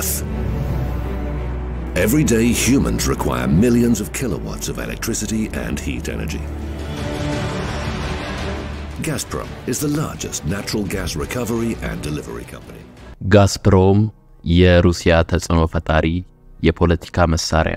Earth. Every day, humans require millions of kilowatts of electricity and heat energy. Gazprom is the largest natural gas recovery and delivery company. ጋዝፕሮም የሩሲያ ተጽዕኖ ፈጣሪ የፖለቲካ መሳሪያ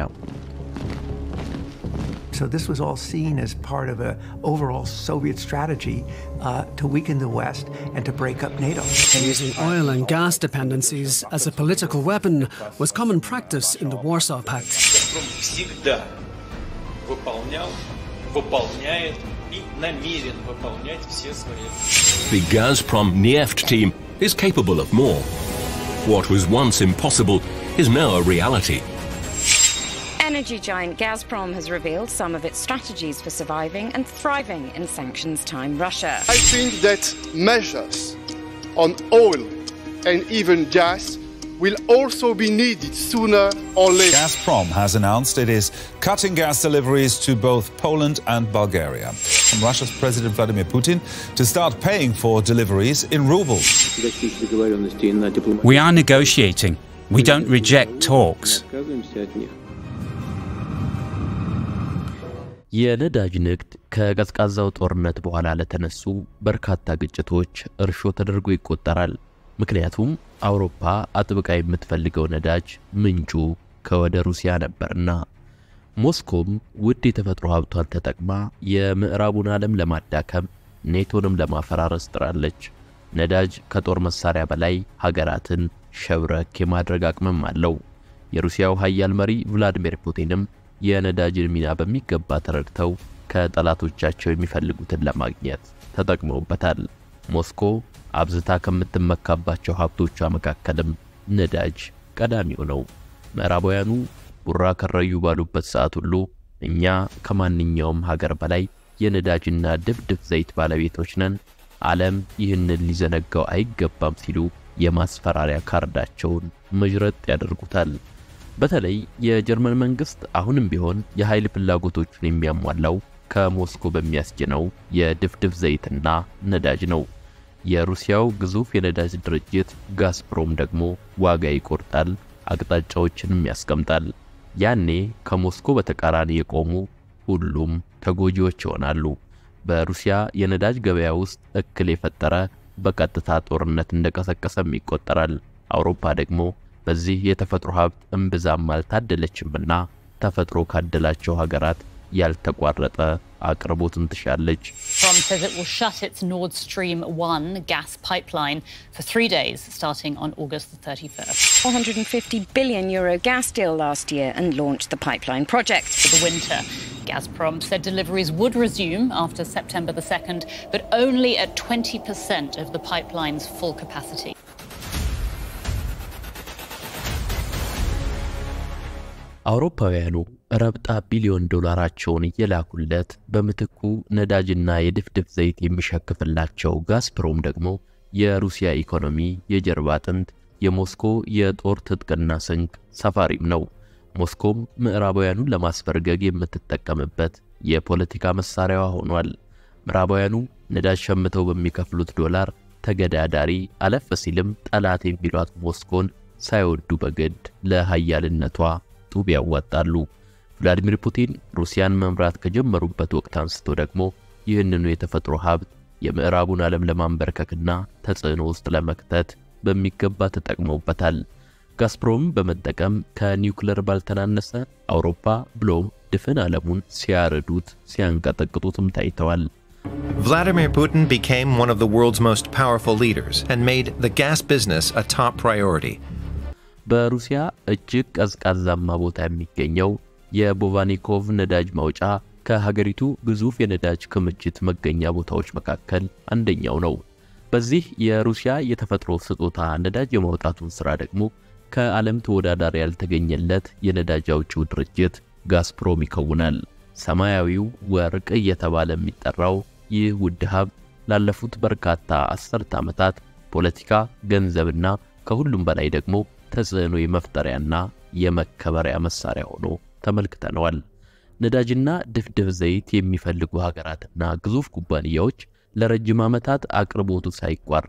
So this was all seen as part of an overall Soviet strategy uh, to weaken the West and to break up NATO. Using oil and gas dependencies as a political weapon was common practice in the Warsaw Pact. «Газпром» всегда выполнял, выполняет и намерен выполнять все свои The Gazprom Neft team is capable of more. What was once impossible is now a reality. Energy giant Gazprom has revealed some of its strategies for surviving and thriving in sanctions time Russia. I think that measures on oil and even gas will also be needed sooner or later. Gazprom has announced it is cutting gas deliveries to both Poland and Bulgaria. From Russia's President Vladimir Putin to start paying for deliveries in rubles. We are negotiating. We don't reject talks. የነዳጅ ንግድ ከቀዝቃዛው ጦርነት በኋላ ለተነሱ በርካታ ግጭቶች እርሾ ተደርጎ ይቆጠራል። ምክንያቱም አውሮፓ አጥብቃ የምትፈልገው ነዳጅ ምንጩ ከወደ ሩሲያ ነበርና። ሞስኮም ውድ የተፈጥሮ ሀብቷን ተጠቅማ የምዕራቡን ዓለም ለማዳከም ኔቶንም ለማፈራረስ ጥራለች። ነዳጅ ከጦር መሳሪያ በላይ ሀገራትን ሸብረክ የማድረግ አቅምም አለው። የሩሲያው ኃያል መሪ ቭላዲሚር ፑቲንም የነዳጅን ሚና በሚገባ ተረድተው ከጠላቶቻቸው የሚፈልጉትን ለማግኘት ተጠቅመውበታል። ሞስኮ አብዝታ ከምትመካባቸው ሀብቶቿ መካከልም ነዳጅ ቀዳሚው ነው። ምዕራባውያኑ ቡራ ከረዩ ባሉበት ሰዓት ሁሉ እኛ ከማንኛውም ሀገር በላይ የነዳጅና ድፍድፍ ዘይት ባለቤቶች ነን፣ ዓለም ይህንን ሊዘነጋው አይገባም ሲሉ የማስፈራሪያ ካርዳቸውን መዥረጥ ያደርጉታል። በተለይ የጀርመን መንግስት አሁንም ቢሆን የኃይል ፍላጎቶቹን የሚያሟላው ከሞስኮ በሚያስጭነው የድፍድፍ ዘይትና ነዳጅ ነው። የሩሲያው ግዙፍ የነዳጅ ድርጅት ጋዝፕሮም ደግሞ ዋጋ ይቆርጣል፣ አቅጣጫዎችንም ያስቀምጣል። ያኔ ከሞስኮ በተቃራኒ የቆሙ ሁሉም ተጎጂዎች ይሆናሉ። በሩሲያ የነዳጅ ገበያ ውስጥ እክል የፈጠረ በቀጥታ ጦርነት እንደቀሰቀሰም ይቆጠራል። አውሮፓ ደግሞ በዚህ የተፈጥሮ ሀብት እምብዛም አልታደለችምና ተፈጥሮ ካደላቸው ሀገራት ያልተቋረጠ አቅርቦትን ትሻለች። Gazprom says it will shut its Nord Stream 1 gas pipeline for three days starting on August the 31st. 450 billion euro gas deal last year and launched the pipeline project. For the winter, Gazprom said deliveries would resume after September the 2nd, but only at 20% of the pipeline's full capacity. አውሮፓውያኑ ረብጣ ቢሊዮን ዶላራቸውን እየላኩለት በምትኩ ነዳጅና የድፍድፍ ዘይት የሚሸክፍላቸው ጋዝፕሮም ደግሞ የሩሲያ ኢኮኖሚ የጀርባ አጥንት፣ የሞስኮ የጦር ትጥቅና ስንቅ ሰፋሪም ነው። ሞስኮም ምዕራባውያኑን ለማስበርገግ የምትጠቀምበት የፖለቲካ መሳሪያዋ ሆኗል። ምዕራባውያኑ ነዳጅ ሸምተው በሚከፍሉት ዶላር ተገዳዳሪ አለፍ ሲልም ጠላት የሚሏት ሞስኮን ሳይወዱ በግድ ለሀያልነቷ ጡብ ያዋጣሉ። ቭላዲሚር ፑቲን ሩሲያን መምራት ከጀመሩበት ወቅት አንስቶ ደግሞ ይህንኑ የተፈጥሮ ሀብት የምዕራቡን ዓለም ለማንበርከክና ተጽዕኖ ውስጥ ለመክተት በሚገባ ተጠቅመውበታል። ጋዝፕሮም በመጠቀም ከኒውክለር ባልተናነሰ አውሮፓ ብሎም ድፍን ዓለሙን ሲያረዱት ሲያንቀጠቅጡትም ታይተዋል። Vladimir Putin became one of the world's most powerful leaders and made the gas business a top priority. በሩሲያ እጅግ ቀዝቃዛማ ቦታ የሚገኘው የቦቫኒኮቭ ነዳጅ ማውጫ ከሀገሪቱ ግዙፍ የነዳጅ ክምችት መገኛ ቦታዎች መካከል አንደኛው ነው። በዚህ የሩሲያ የተፈጥሮ ስጦታ ነዳጅ የማውጣቱን ሥራ ደግሞ ከዓለም ተወዳዳሪ ያልተገኘለት የነዳጅ አውጪው ድርጅት ጋዝፕሮም ይከውናል። ሰማያዊው ወርቅ እየተባለ የሚጠራው ይህ ውድ ሀብት ላለፉት በርካታ አስርተ ዓመታት ፖለቲካ፣ ገንዘብና ከሁሉም በላይ ደግሞ ተጽዕኖ የመፍጠሪያና የመከበሪያ መሳሪያ ሆኖ ተመልክተነዋል። ነዳጅና ድፍድፍ ዘይት የሚፈልጉ ሀገራትና ግዙፍ ኩባንያዎች ለረጅም ዓመታት አቅርቦቱ ሳይቋረጥ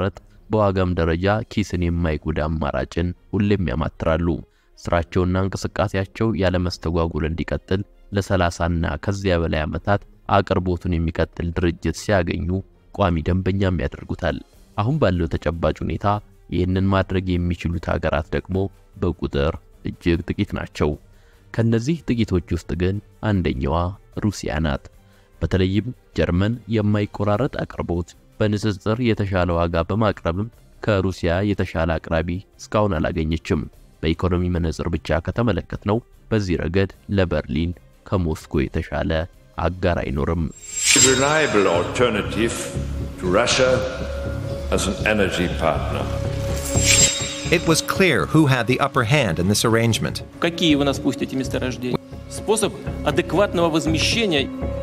በዋጋም ደረጃ ኪስን የማይጎዳ አማራጭን ሁሌም ያማትራሉ። ስራቸውና እንቅስቃሴያቸው ያለመስተጓጉል እንዲቀጥል ለሰላሳና ከዚያ በላይ ዓመታት አቅርቦቱን የሚቀጥል ድርጅት ሲያገኙ ቋሚ ደንበኛም ያደርጉታል። አሁን ባለው ተጨባጭ ሁኔታ ይህንን ማድረግ የሚችሉት ሀገራት ደግሞ በቁጥር እጅግ ጥቂት ናቸው። ከነዚህ ጥቂቶች ውስጥ ግን አንደኛዋ ሩሲያ ናት። በተለይም ጀርመን የማይቆራረጥ አቅርቦት በንጽጽር የተሻለ ዋጋ በማቅረብም ከሩሲያ የተሻለ አቅራቢ እስካሁን አላገኘችም። በኢኮኖሚ መነጽር ብቻ ከተመለከትነው በዚህ ረገድ ለበርሊን ከሞስኮ የተሻለ አጋር አይኖርም። reliable alternative to Russia as an energy partner. It was clear who had the upper hand in this arrangement. Какие вы нас пустите месторождения? Способ адекватного возмещения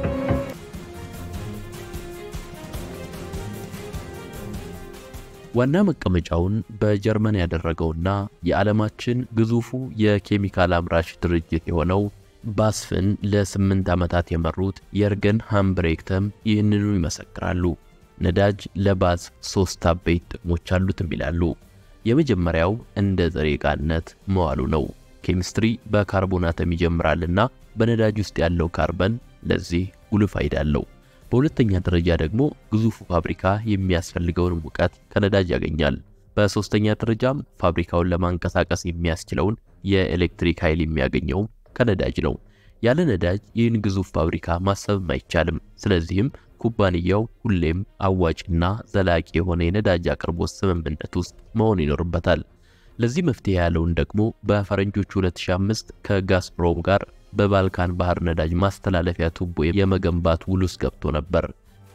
ዋና መቀመጫውን በጀርመን ያደረገውና የዓለማችን ግዙፉ የኬሚካል አምራች ድርጅት የሆነው ባስፍን ለስምንት ዓመታት የመሩት የርገን ሃምብሬክተም ይህንኑ ይመሰክራሉ። ነዳጅ ለባስፍ ሦስት አበይት ጥቅሞች አሉትም ይላሉ። የመጀመሪያው እንደ ጥሬ ዕቃነት መዋሉ ነው። ኬሚስትሪ በካርቦናተም ይጀምራልና በነዳጅ ውስጥ ያለው ካርበን ለዚህ ጉልህ ፋይዳ አለው። በሁለተኛ ደረጃ ደግሞ ግዙፉ ፋብሪካ የሚያስፈልገውን ሙቀት ከነዳጅ ያገኛል። በሶስተኛ ደረጃም ፋብሪካውን ለማንቀሳቀስ የሚያስችለውን የኤሌክትሪክ ኃይል የሚያገኘውም ከነዳጅ ነው። ያለ ነዳጅ ይህን ግዙፍ ፋብሪካ ማሰብም አይቻልም። ስለዚህም ኩባንያው ሁሌም አዋጭና ዘላቂ የሆነ የነዳጅ አቅርቦት ስምምነት ውስጥ መሆን ይኖርበታል። ለዚህ መፍትሄ ያለውን ደግሞ በፈረንጆቹ 2005 ከጋዝፕሮም ጋር በባልካን ባህር ነዳጅ ማስተላለፊያ ቱቦ የመገንባት ውል ውስጥ ገብቶ ነበር።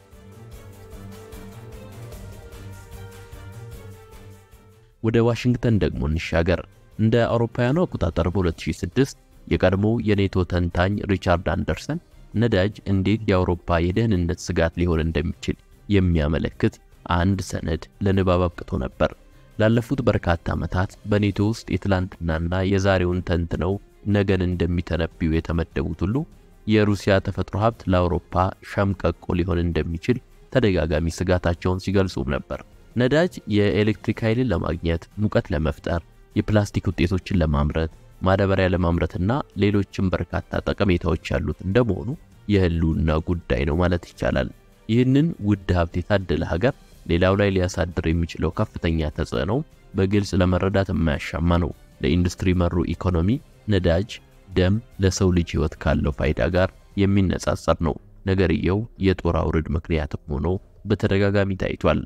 ወደ ዋሽንግተን ደግሞ እንሻገር። እንደ አውሮፓውያኑ አቆጣጠር በ2006 የቀድሞ የኔቶ ተንታኝ ሪቻርድ አንደርሰን ነዳጅ እንዴት የአውሮፓ የደህንነት ስጋት ሊሆን እንደሚችል የሚያመለክት አንድ ሰነድ ለንባብ አብቅቶ ነበር። ላለፉት በርካታ ዓመታት በኔቶ ውስጥ የትላንትናና የዛሬውን ተንትነው ነገን እንደሚተነብዩ የተመደቡት ሁሉ የሩሲያ ተፈጥሮ ሀብት ለአውሮፓ ሸምቀቆ ሊሆን እንደሚችል ተደጋጋሚ ስጋታቸውን ሲገልጹም ነበር። ነዳጅ የኤሌክትሪክ ኃይልን ለማግኘት፣ ሙቀት ለመፍጠር፣ የፕላስቲክ ውጤቶችን ለማምረት፣ ማዳበሪያ ለማምረትና ሌሎችም በርካታ ጠቀሜታዎች ያሉት እንደመሆኑ የህልውና ጉዳይ ነው ማለት ይቻላል። ይህንን ውድ ሀብት የታደለ ሀገር ሌላው ላይ ሊያሳድር የሚችለው ከፍተኛ ተጽዕኖ በግልጽ ለመረዳት የማያሻማ ነው። ለኢንዱስትሪ መሩ ኢኮኖሚ ነዳጅ ደም ለሰው ልጅ ህይወት ካለው ፋይዳ ጋር የሚነጻጸር ነው። ነገርየው የጦር አውርድ ምክንያትም ሆኖ በተደጋጋሚ ታይቷል።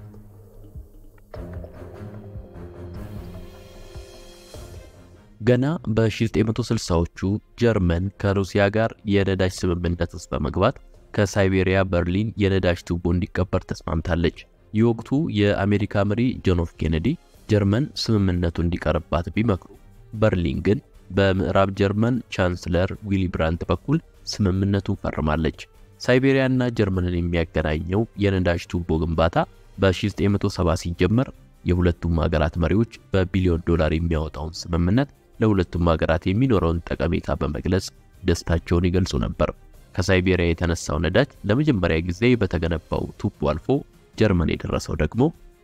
ገና በ1960ዎቹ ጀርመን ከሩሲያ ጋር የነዳጅ ስምምነት ውስጥ በመግባት ከሳይቤሪያ በርሊን የነዳጅ ቱቦ እንዲቀበር ተስማምታለች። የወቅቱ የአሜሪካ መሪ ጆን ኤፍ ኬኔዲ ጀርመን ስምምነቱ እንዲቀርባት ቢመክሩ በርሊን ግን በምዕራብ ጀርመን ቻንስለር ዊሊ ብራንት በኩል ስምምነቱን ፈርማለች። ሳይቤሪያና ጀርመንን የሚያገናኘው የነዳጅ ቱቦ ግንባታ በ1970 ሲጀመር የሁለቱም ሀገራት መሪዎች በቢሊዮን ዶላር የሚያወጣውን ስምምነት ለሁለቱም ሀገራት የሚኖረውን ጠቀሜታ በመግለጽ ደስታቸውን ይገልጹ ነበር። ከሳይቤሪያ የተነሳው ነዳጅ ለመጀመሪያ ጊዜ በተገነባው ቱቦ አልፎ ጀርመን የደረሰው ደግሞ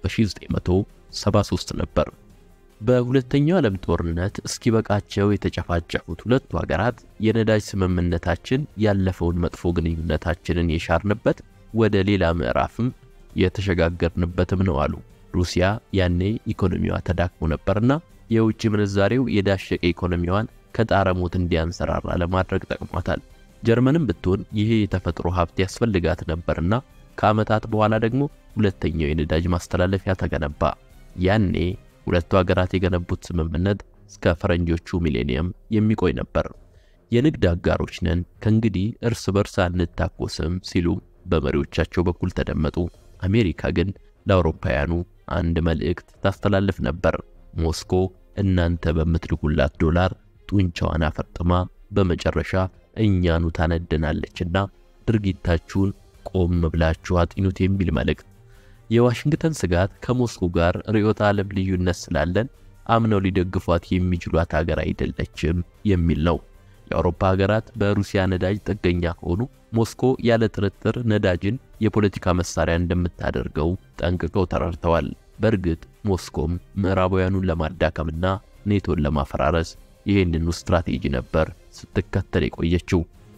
በ1973 ነበር። በሁለተኛው ዓለም ጦርነት እስኪበቃቸው የተጨፋጨፉት ሁለቱ ሀገራት የነዳጅ ስምምነታችን ያለፈውን መጥፎ ግንኙነታችንን የሻርንበት ወደ ሌላ ምዕራፍም የተሸጋገርንበትም ነው አሉ። ሩሲያ ያኔ ኢኮኖሚዋ ተዳክሞ ነበርና የውጭ ምንዛሬው የዳሸቀ ኢኮኖሚዋን ከጣረ ሞት እንዲያንሰራራ ለማድረግ ጠቅሟታል። ጀርመንም ብትሆን ይሄ የተፈጥሮ ሀብት ያስፈልጋት ነበርና ከዓመታት በኋላ ደግሞ ሁለተኛው የነዳጅ ማስተላለፊያ ተገነባ። ያኔ ሁለቱ ሀገራት የገነቡት ስምምነት እስከ ፈረንጆቹ ሚሌኒየም የሚቆይ ነበር። የንግድ አጋሮች ነን፣ ከእንግዲህ እርስ በርስ አንታኮስም ሲሉ በመሪዎቻቸው በኩል ተደመጡ። አሜሪካ ግን ለአውሮፓውያኑ አንድ መልእክት ታስተላልፍ ነበር። ሞስኮ እናንተ በምትልኩላት ዶላር ጡንቻዋን አፈርጥማ በመጨረሻ እኛኑ ታነደናለችና ድርጊታችሁን ቆም ብላችሁ አጢኑት የሚል መልእክት። የዋሽንግተን ስጋት ከሞስኮ ጋር ርዕዮተ ዓለም ልዩነት ስላለን አምነው ሊደግፏት የሚችሏት ሀገር አይደለችም የሚል ነው። የአውሮፓ ሀገራት በሩሲያ ነዳጅ ጥገኛ ከሆኑ ሞስኮ ያለ ጥርጥር ነዳጅን የፖለቲካ መሳሪያ እንደምታደርገው ጠንቅቀው ተረድተዋል። በእርግጥ ሞስኮም ምዕራባውያኑን ለማዳከምና ኔቶን ለማፈራረስ ይህንኑ ስትራቴጂ ነበር ስትከተል የቆየችው።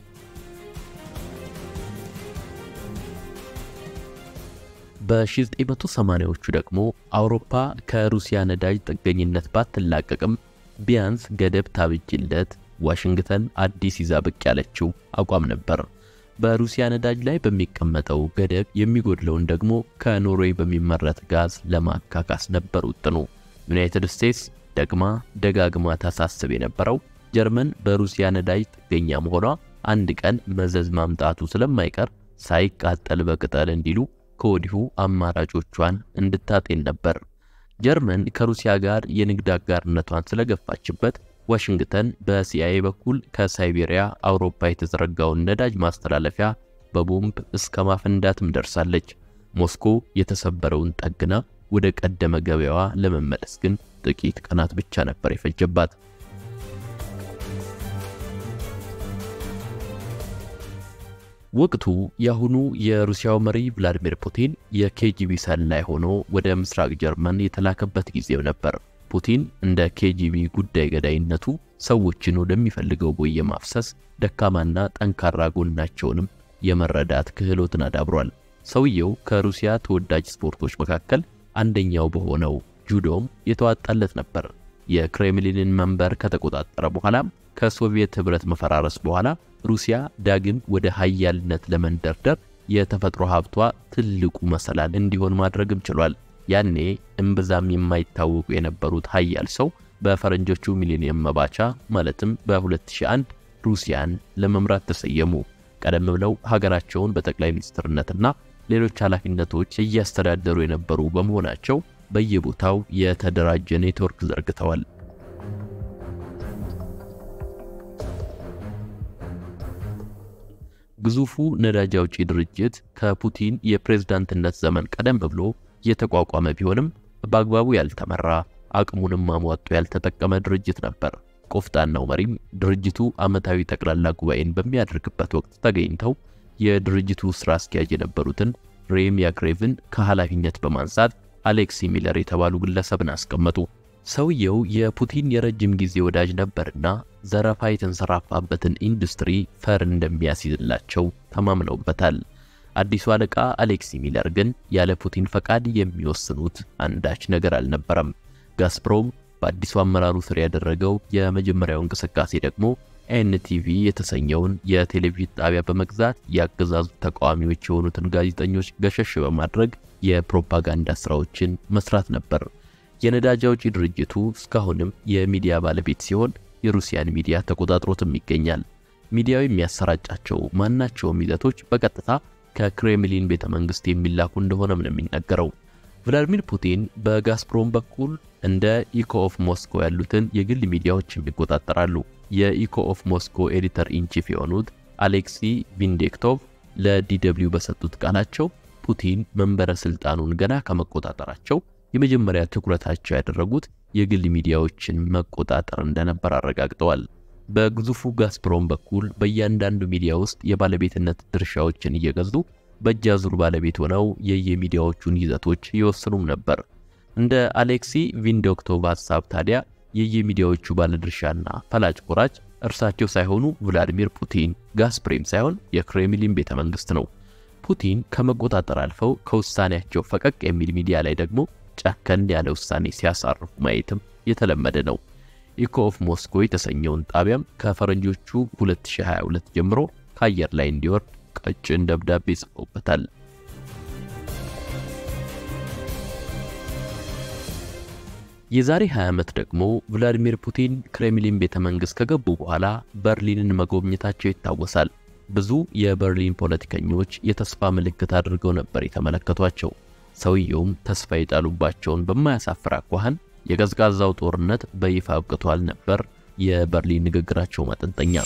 በ1980ዎቹ ደግሞ አውሮፓ ከሩሲያ ነዳጅ ጥገኝነት ባትላቀቅም ቢያንስ ገደብ ታብጅለት ዋሽንግተን አዲስ ይዛ ብቅ ያለችው አቋም ነበር። በሩሲያ ነዳጅ ላይ በሚቀመጠው ገደብ የሚጎድለውን ደግሞ ከኖርዌይ በሚመረት ጋዝ ለማካካስ ነበር ውጥኑ። ዩናይትድ ስቴትስ ደግማ ደጋግማ ታሳስብ የነበረው ጀርመን በሩሲያ ነዳጅ ጥገኛ መሆኗ አንድ ቀን መዘዝ ማምጣቱ ስለማይቀር ሳይቃጠል በቅጠል እንዲሉ ከወዲሁ አማራጮቿን እንድታጤን ነበር። ጀርመን ከሩሲያ ጋር የንግድ አጋርነቷን ስለገፋችበት ዋሽንግተን በሲአይኤ በኩል ከሳይቤሪያ አውሮፓ የተዘረጋውን ነዳጅ ማስተላለፊያ በቦምብ እስከ ማፈንዳትም ደርሳለች። ሞስኮ የተሰበረውን ጠግና ወደ ቀደመ ገበያዋ ለመመለስ ግን ጥቂት ቀናት ብቻ ነበር የፈጀባት። ወቅቱ የአሁኑ የሩሲያው መሪ ቭላዲሚር ፑቲን የኬጂቢ ሰላይ ሆኖ ወደ ምስራቅ ጀርመን የተላከበት ጊዜው ነበር። ፑቲን እንደ ኬጂቢ ጉዳይ ገዳይነቱ ሰዎችን ወደሚፈልገው ቦይ የማፍሰስ ደካማና ጠንካራ ጎናቸውንም የመረዳት ክህሎትን አዳብሯል። ሰውየው ከሩሲያ ተወዳጅ ስፖርቶች መካከል አንደኛው በሆነው ጁዶም የተዋጣለት ነበር። የክሬምሊንን መንበር ከተቆጣጠረ በኋላም ከሶቪየት ኅብረት መፈራረስ በኋላ ሩሲያ ዳግም ወደ ሀያልነት ለመንደርደር የተፈጥሮ ሀብቷ ትልቁ መሰላል እንዲሆን ማድረግም ችሏል። ያኔ እምብዛም የማይታወቁ የነበሩት ሀያል ሰው በፈረንጆቹ ሚሊኒየም መባቻ ማለትም በ2001 ሩሲያን ለመምራት ተሰየሙ። ቀደም ብለው ሀገራቸውን በጠቅላይ ሚኒስትርነትና ሌሎች ኃላፊነቶች እያስተዳደሩ የነበሩ በመሆናቸው በየቦታው የተደራጀ ኔትወርክ ዘርግተዋል። ግዙፉ ነዳጅ አውጪ ድርጅት ከፑቲን የፕሬዝዳንትነት ዘመን ቀደም ብሎ የተቋቋመ ቢሆንም በአግባቡ ያልተመራ አቅሙንም አሟጦ ያልተጠቀመ ድርጅት ነበር። ቆፍጣናው መሪም ድርጅቱ ዓመታዊ ጠቅላላ ጉባኤን በሚያደርግበት ወቅት ተገኝተው የድርጅቱ ስራ አስኪያጅ የነበሩትን ሬም ያክሬቭን ከኃላፊነት በማንሳት አሌክሲ ሚለር የተባሉ ግለሰብን አስቀመጡ። ሰውየው የፑቲን የረጅም ጊዜ ወዳጅ ነበርና ዘረፋ የተንሰራፋበትን ኢንዱስትሪ ፈር እንደሚያስይዝላቸው ተማምነውበታል። አዲሱ አለቃ አሌክሲ ሚለር ግን ያለ ፑቲን ፈቃድ የሚወስኑት አንዳች ነገር አልነበረም። ጋዝፕሮም በአዲሱ አመራሩ ስር ያደረገው የመጀመሪያው እንቅስቃሴ ደግሞ ኤንቲቪ የተሰኘውን የቴሌቪዥን ጣቢያ በመግዛት የአገዛዙ ተቃዋሚዎች የሆኑትን ጋዜጠኞች ገሸሽ በማድረግ የፕሮፓጋንዳ ስራዎችን መስራት ነበር። የነዳጅ አውጪ ድርጅቱ እስካሁንም የሚዲያ ባለቤት ሲሆን የሩሲያን ሚዲያ ተቆጣጥሮትም ይገኛል። ሚዲያው የሚያሰራጫቸው ማናቸውም ይዘቶች በቀጥታ ከክሬምሊን ቤተ መንግስት የሚላኩ እንደሆነም ነው የሚነገረው። ቭላዲሚር ፑቲን በጋዝፕሮም በኩል እንደ ኢኮ ኦፍ ሞስኮ ያሉትን የግል ሚዲያዎችም ይቆጣጠራሉ። የኢኮ ኦፍ ሞስኮ ኤዲተር ኢንቺፍ የሆኑት አሌክሲ ቪንዴክቶቭ ለዲደብሊው በሰጡት ቃላቸው ፑቲን መንበረ ስልጣኑን ገና ከመቆጣጠራቸው የመጀመሪያ ትኩረታቸው ያደረጉት የግል ሚዲያዎችን መቆጣጠር እንደነበር አረጋግጠዋል። በግዙፉ ጋዝፕሮም በኩል በእያንዳንዱ ሚዲያ ውስጥ የባለቤትነት ድርሻዎችን እየገዙ በእጅ አዙር ባለቤት ሆነው የየሚዲያዎቹን ይዘቶች ይወስኑም ነበር። እንደ አሌክሲ ቪንዶክቶቭ ሀሳብ ታዲያ የየሚዲያዎቹ ባለድርሻና ፈላጭ ቆራጭ እርሳቸው ሳይሆኑ ቭላዲሚር ፑቲን፣ ጋዝፕሬም ሳይሆን የክሬምሊን ቤተ መንግስት ነው። ፑቲን ከመቆጣጠር አልፈው ከውሳኔያቸው ፈቀቅ የሚል ሚዲያ ላይ ደግሞ ጨከን ያለ ውሳኔ ሲያሳርፉ ማየትም የተለመደ ነው። ኢኮ ኦፍ ሞስኮ የተሰኘውን ጣቢያም ከፈረንጆቹ 2022 ጀምሮ ከአየር ላይ እንዲወርድ ቀጭን ደብዳቤ ጽፈውበታል። የዛሬ 20 ዓመት ደግሞ ቭላዲሚር ፑቲን ክሬምሊን ቤተ መንግሥት ከገቡ በኋላ በርሊንን መጎብኘታቸው ይታወሳል። ብዙ የበርሊን ፖለቲከኞች የተስፋ ምልክት አድርገው ነበር የተመለከቷቸው። ሰውየውም ተስፋ የጣሉባቸውን በማያሳፍር አኳኋን የቀዝቃዛው ጦርነት በይፋ አብቅቷል ነበር የበርሊን ንግግራቸው ማጠንጠኛ።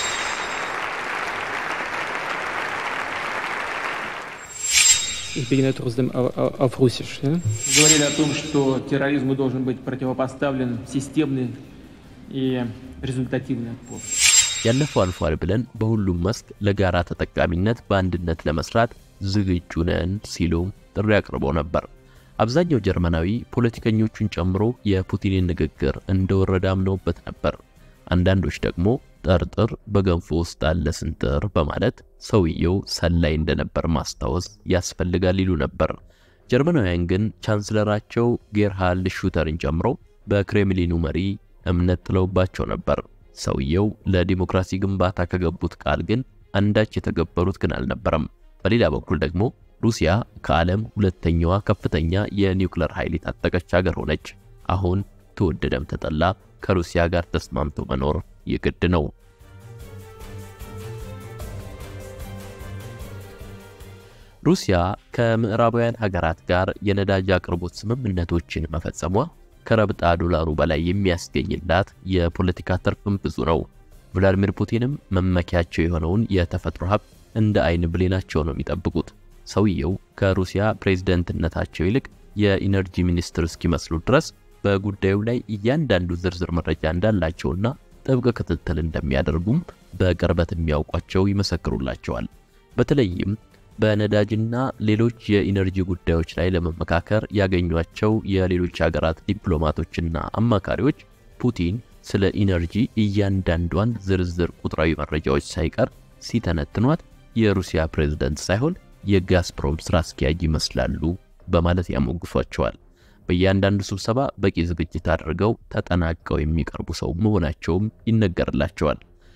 Ich beginne trotzdem auf Russisch. Ja? Говорили о том, что терроризму должен быть противопоставлен системный и результативный отпор. ያለፈው አልፏል ብለን በሁሉም መስክ ለጋራ ተጠቃሚነት በአንድነት ለመስራት ዝግጁ ነን ሲሉም ጥሪ አቅርበው ነበር። አብዛኛው ጀርመናዊ ፖለቲከኞቹን ጨምሮ የፑቲንን ንግግር እንደወረደ አምነውበት ነበር። አንዳንዶች ደግሞ ጠርጥር በገንፎ ውስጥ አለ ስንጥር በማለት ሰውየው ሰላይ እንደነበር ማስታወስ ያስፈልጋል ይሉ ነበር። ጀርመናውያን ግን ቻንስለራቸው ጌርሃልድ ሹተርን ጨምሮ በክሬምሊኑ መሪ እምነት ጥለውባቸው ነበር። ሰውየው ለዲሞክራሲ ግንባታ ከገቡት ቃል ግን አንዳች የተገበሩት ግን አልነበረም። በሌላ በኩል ደግሞ ሩሲያ ከዓለም ሁለተኛዋ ከፍተኛ የኒውክለር ኃይል የታጠቀች ሀገር ሆነች። አሁን ተወደደም ተጠላ ከሩሲያ ጋር ተስማምቶ መኖር የግድ ነው። ሩሲያ ከምዕራባውያን ሀገራት ጋር የነዳጅ አቅርቦት ስምምነቶችን መፈጸሟ ከረብጣ ዶላሩ በላይ የሚያስገኝላት የፖለቲካ ትርፍም ብዙ ነው። ቭላዲሚር ፑቲንም መመኪያቸው የሆነውን የተፈጥሮ ሀብት እንደ አይን ብሌናቸው ነው የሚጠብቁት። ሰውየው ከሩሲያ ፕሬዝደንትነታቸው ይልቅ የኢነርጂ ሚኒስትር እስኪመስሉ ድረስ በጉዳዩ ላይ እያንዳንዱ ዝርዝር መረጃ እንዳላቸውና ጥብቅ ክትትል እንደሚያደርጉም በቅርበት የሚያውቋቸው ይመሰክሩላቸዋል። በተለይም በነዳጅና ሌሎች የኢነርጂ ጉዳዮች ላይ ለመመካከር ያገኟቸው የሌሎች ሀገራት ዲፕሎማቶችና አማካሪዎች ፑቲን ስለ ኢነርጂ እያንዳንዷን ዝርዝር ቁጥራዊ መረጃዎች ሳይቀር ሲተነትኗት የሩሲያ ፕሬዝደንት ሳይሆን የጋዝፕሮም ስራ አስኪያጅ ይመስላሉ በማለት ያሞግሷቸዋል። በእያንዳንዱ ስብሰባ በቂ ዝግጅት አድርገው ተጠናቀው የሚቀርቡ ሰው መሆናቸውም ይነገርላቸዋል።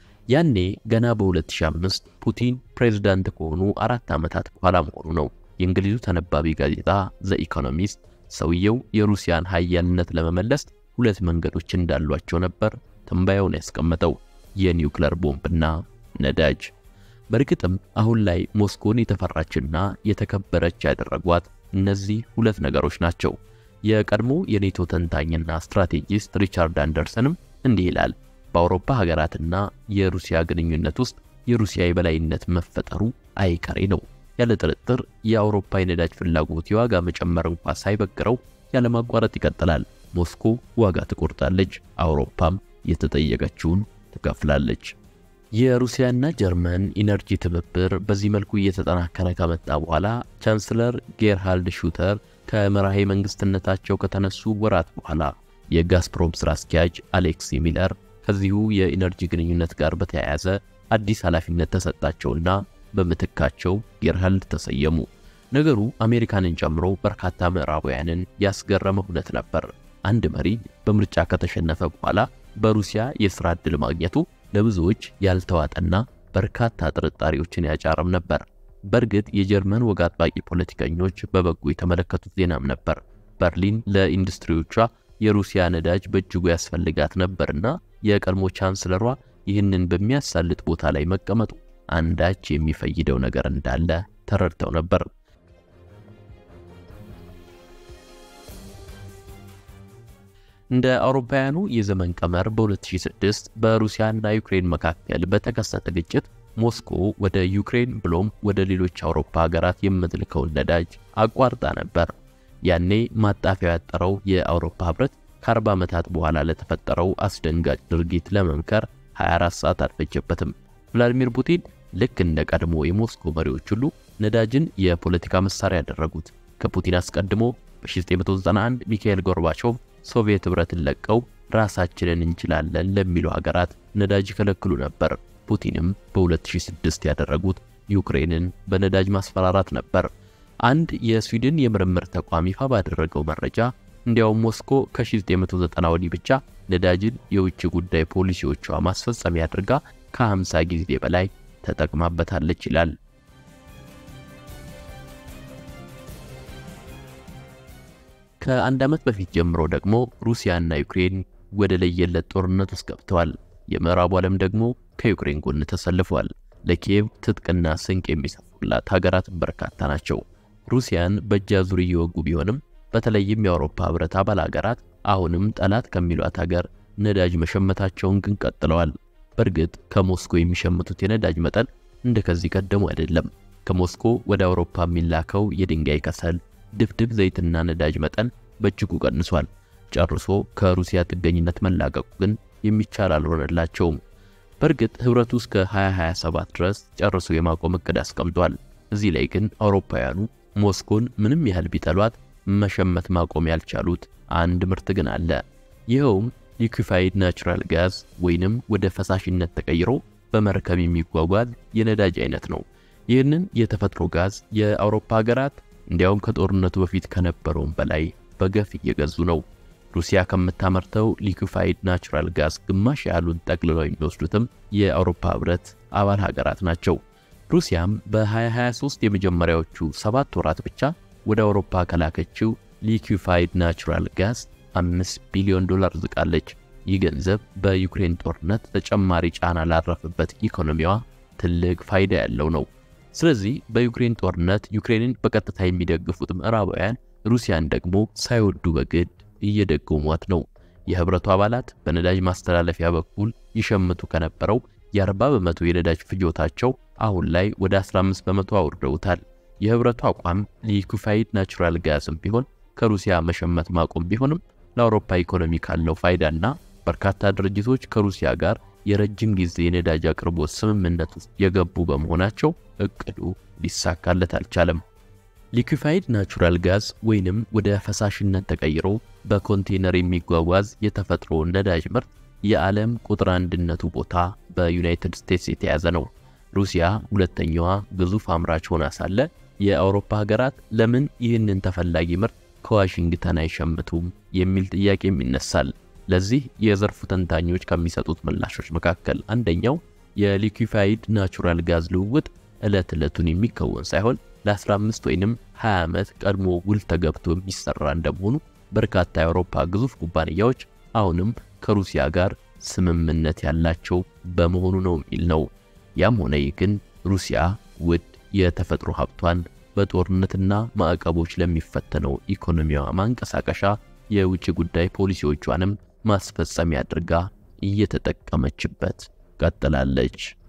ያኔ ገና በ2005 ፑቲን ፕሬዝዳንት ከሆኑ አራት ዓመታት በኋላ መሆኑ ነው። የእንግሊዙ ተነባቢ ጋዜጣ ዘ ኢኮኖሚስት ሰውየው የሩሲያን ሀያልነት ለመመለስ ሁለት መንገዶች እንዳሏቸው ነበር ትንባያውን ያስቀመጠው፣ የኒውክለር ቦምብና ነዳጅ። በእርግጥም አሁን ላይ ሞስኮን የተፈራችና የተከበረች ያደረጓት እነዚህ ሁለት ነገሮች ናቸው። የቀድሞ የኔቶ ተንታኝና ስትራቴጂስት ሪቻርድ አንደርሰንም እንዲህ ይላል። በአውሮፓ ሀገራትና የሩሲያ ግንኙነት ውስጥ የሩሲያ የበላይነት መፈጠሩ አይቀሬ ነው። ያለ ጥርጥር የአውሮፓ የነዳጅ ፍላጎት የዋጋ መጨመር እንኳ ሳይበግረው ያለማቋረጥ ይቀጥላል። ሞስኮ ዋጋ ትቆርጣለች፣ አውሮፓም የተጠየቀችውን ትከፍላለች። የሩሲያና ጀርመን ኢነርጂ ትብብር በዚህ መልኩ እየተጠናከረ ከመጣ በኋላ ቻንስለር ጌርሃልድ ሹተር ከመራሄ መንግስትነታቸው ከተነሱ ወራት በኋላ የጋዝፕሮም ስራ አስኪያጅ አሌክሲ ሚለር ከዚሁ የኢነርጂ ግንኙነት ጋር በተያያዘ አዲስ ኃላፊነት ተሰጣቸውና በምትካቸው ጌርሃልድ ተሰየሙ። ነገሩ አሜሪካንን ጨምሮ በርካታ ምዕራባውያንን ያስገረመ ሁነት ነበር። አንድ መሪ በምርጫ ከተሸነፈ በኋላ በሩሲያ የሥራ ዕድል ማግኘቱ ለብዙዎች ያልተዋጠና በርካታ ጥርጣሬዎችን ያጫረም ነበር። በእርግጥ የጀርመን ወግ አጥባቂ ፖለቲከኞች በበጎ የተመለከቱት ዜናም ነበር። በርሊን ለኢንዱስትሪዎቿ የሩሲያ ነዳጅ በእጅጉ ያስፈልጋት ነበርና የቀድሞ ቻንስለሯ ይህንን በሚያሳልጥ ቦታ ላይ መቀመጡ አንዳች የሚፈይደው ነገር እንዳለ ተረድተው ነበር። እንደ አውሮፓውያኑ የዘመን ቀመር በ2006 በሩሲያና ዩክሬን መካከል በተከሰተ ግጭት ሞስኮ ወደ ዩክሬን ብሎም ወደ ሌሎች አውሮፓ ሀገራት የምትልከውን ነዳጅ አቋርጣ ነበር። ያኔ ማጣፊያው ያጠረው የአውሮፓ ህብረት ከ40 ዓመታት በኋላ ለተፈጠረው አስደንጋጭ ድርጊት ለመምከር 24 ሰዓት አልፈጀበትም። ቭላዲሚር ፑቲን ልክ እንደ ቀድሞ የሞስኮ መሪዎች ሁሉ ነዳጅን የፖለቲካ መሳሪያ ያደረጉት። ከፑቲን አስቀድሞ በ1991 ሚካኤል ጎርባቾቭ ሶቪየት ህብረትን ለቀው ራሳችንን እንችላለን ለሚሉ ሀገራት ነዳጅ ይከለክሉ ነበር። ፑቲንም በ2006 ያደረጉት ዩክሬንን በነዳጅ ማስፈራራት ነበር። አንድ የስዊድን የምርምር ተቋም ይፋ ባደረገው መረጃ እንዲያውም ሞስኮ ከ1990 ወዲህ ብቻ ነዳጅን የውጭ ጉዳይ ፖሊሲዎቿ ማስፈጸሚያ አድርጋ ከ50 ጊዜ በላይ ተጠቅማበታለች ይላል። ከአንድ ዓመት በፊት ጀምሮ ደግሞ ሩሲያና ዩክሬን ወደ ለየለት ጦርነት ውስጥ ገብተዋል። የምዕራቡ ዓለም ደግሞ ከዩክሬን ጎን ተሰልፏል። ለኪየቭ ትጥቅና ስንቅ የሚሰፉላት ሀገራት በርካታ ናቸው። ሩሲያን በእጅ አዙር እየወጉ ቢሆንም በተለይም የአውሮፓ ህብረት አባል ሀገራት አሁንም ጠላት ከሚሏት ሀገር ነዳጅ መሸመታቸውን ግን ቀጥለዋል። በእርግጥ ከሞስኮ የሚሸምቱት የነዳጅ መጠን እንደ ከዚህ ቀደሙ አይደለም። ከሞስኮ ወደ አውሮፓ የሚላከው የድንጋይ ከሰል፣ ድፍድፍ ዘይትና ነዳጅ መጠን በእጅጉ ቀንሷል። ጨርሶ ከሩሲያ ጥገኝነት መላቀቁ ግን የሚቻል አልሆነላቸውም። በእርግጥ ህብረቱ እስከ 2027 ድረስ ጨርሶ የማቆም እቅድ አስቀምጧል። እዚህ ላይ ግን አውሮፓውያኑ ሞስኮን ምንም ያህል ቢጠሏት መሸመት ማቆም ያልቻሉት አንድ ምርት ግን አለ። ይኸውም ሊኩፋይድ ናቹራል ጋዝ ወይንም ወደ ፈሳሽነት ተቀይሮ በመርከብ የሚጓጓዝ የነዳጅ አይነት ነው። ይህንን የተፈጥሮ ጋዝ የአውሮፓ ሀገራት እንዲያውም ከጦርነቱ በፊት ከነበረውም በላይ በገፍ እየገዙ ነው። ሩሲያ ከምታመርተው ሊኩፋይድ ናቹራል ጋዝ ግማሽ ያህሉን ጠቅልለው የሚወስዱትም የአውሮፓ ህብረት አባል ሀገራት ናቸው። ሩሲያም በ2023 የመጀመሪያዎቹ ሰባት ወራት ብቻ ወደ አውሮፓ ከላከችው ሊኩፋይድ ናቹራል ጋዝ 5 ቢሊዮን ዶላር ዝቃለች። ይህ ገንዘብ በዩክሬን ጦርነት ተጨማሪ ጫና ላረፈበት ኢኮኖሚዋ ትልቅ ፋይዳ ያለው ነው። ስለዚህ በዩክሬን ጦርነት ዩክሬንን በቀጥታ የሚደግፉት ምዕራባውያን ሩሲያን ደግሞ ሳይወዱ በግድ እየደገሟት ነው። የህብረቱ አባላት በነዳጅ ማስተላለፊያ በኩል ይሸምቱ ከነበረው የ40 በመቶ የነዳጅ ፍጆታቸው አሁን ላይ ወደ 15 በመቶ አውርደውታል። የህብረቱ አቋም ሊኩፋይድ ናቹራል ጋዝም ቢሆን ከሩሲያ መሸመት ማቆም ቢሆንም ለአውሮፓ ኢኮኖሚ ካለው ፋይዳና በርካታ ድርጅቶች ከሩሲያ ጋር የረጅም ጊዜ የነዳጅ አቅርቦት ስምምነት ውስጥ የገቡ በመሆናቸው እቅዱ ሊሳካለት አልቻለም። ሊኩፋይድ ናቹራል ጋዝ ወይንም ወደ ፈሳሽነት ተቀይሮ በኮንቴነር የሚጓጓዝ የተፈጥሮ ነዳጅ ምርት የዓለም ቁጥር አንድነቱ ቦታ በዩናይትድ ስቴትስ የተያዘ ነው። ሩሲያ ሁለተኛዋ ግዙፍ አምራች ሆና ሳለ የአውሮፓ ሀገራት ለምን ይህንን ተፈላጊ ምርት ከዋሽንግተን አይሸምቱም የሚል ጥያቄም ይነሳል። ለዚህ የዘርፉ ተንታኞች ከሚሰጡት ምላሾች መካከል አንደኛው የሊኩፋይድ ናቹራል ጋዝ ልውውጥ ዕለት ዕለቱን የሚከወን ሳይሆን ለ15 ወይንም 20 ዓመት ቀድሞ ውል ተገብቶ የሚሰራ እንደመሆኑ በርካታ የአውሮፓ ግዙፍ ኩባንያዎች አሁንም ከሩሲያ ጋር ስምምነት ያላቸው በመሆኑ ነው የሚል ነው። ያም ሆነ ይህ ግን ሩሲያ ውድ የተፈጥሮ ሀብቷን በጦርነትና ማዕቀቦች ለሚፈተነው ኢኮኖሚዋ ማንቀሳቀሻ የውጭ ጉዳይ ፖሊሲዎቿንም ማስፈጸሚያ አድርጋ እየተጠቀመችበት ቀጥላለች።